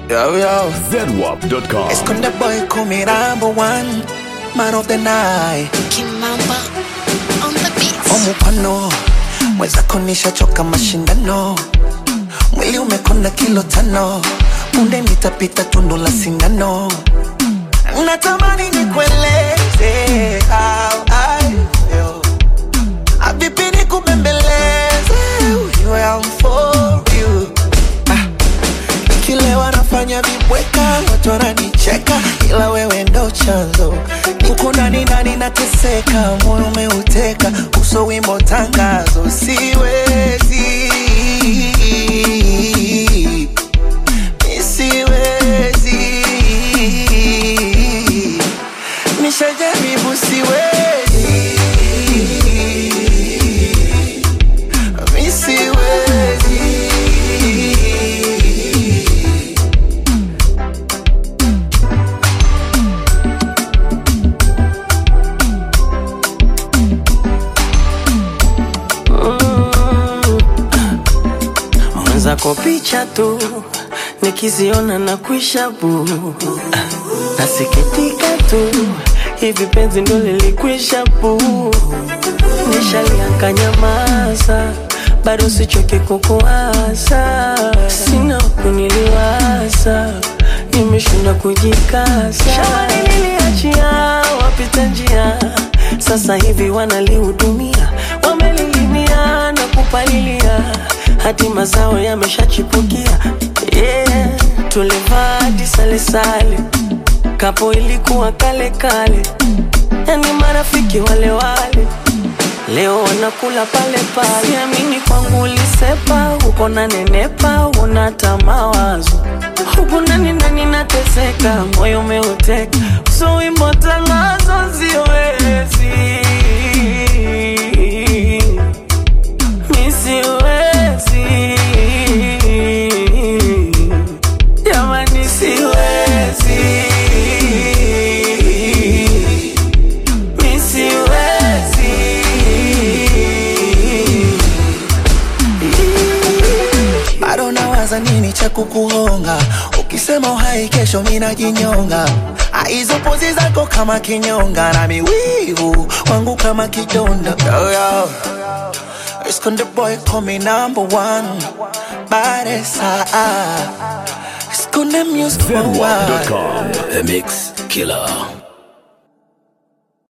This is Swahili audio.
Yo, yo. ZWAP.com. Esconde boy, call me number one. Man of the night. Kimamba on the beat. Omupano. Mwenzako nishachoka mashindano. Mwili umekona kilo tano. Punde nitapita tundu la sindano. Natamani nikueleze how I feel. Avipi nikubembeleze. You am for you. Ah. Nikilewa nafanya vibweka, watu wananicheka, ila wewe ndo chanzo. Huku ndani ndani nateseka, moyo umeuteka, uso wimbo tangazo, siwezi Mi siwezi nishajaribu, siwezi Mi siwezi mwenzako picha tu nikiziona na kuisha bu nasikitika tu hivi penzi ndo lilikwisha bu nishalianka nyamaza bado sichoke kukuasa sina kuniliwaza nimeshinda kujikasa shawani niliachia wapita njia sasa hivi wanalihudumia wamelilimia na kupalilia hadi mazao yameshachipukia yeah. tulivaa hadi salesale kapo ilikuwa kale kale yani marafiki wale wale leo wanakula pale pale siamini kwangu ulisepa uko na nenepa unata mawazo huku ndani ndani nateseka moyo umeuteka so wimbo tangazo siwezi mi siwezi jamani siwezi mi siwezi bado nawaza nini cha kukuhonga ukisema uhai kesho minajinyonga hizo pozi zako kama kinyonga na miwivu wangu kama kidonda yo, yo. Esconde boy call me number one Baresa Esconde music for a while ZWAP.com. The Mix Killer.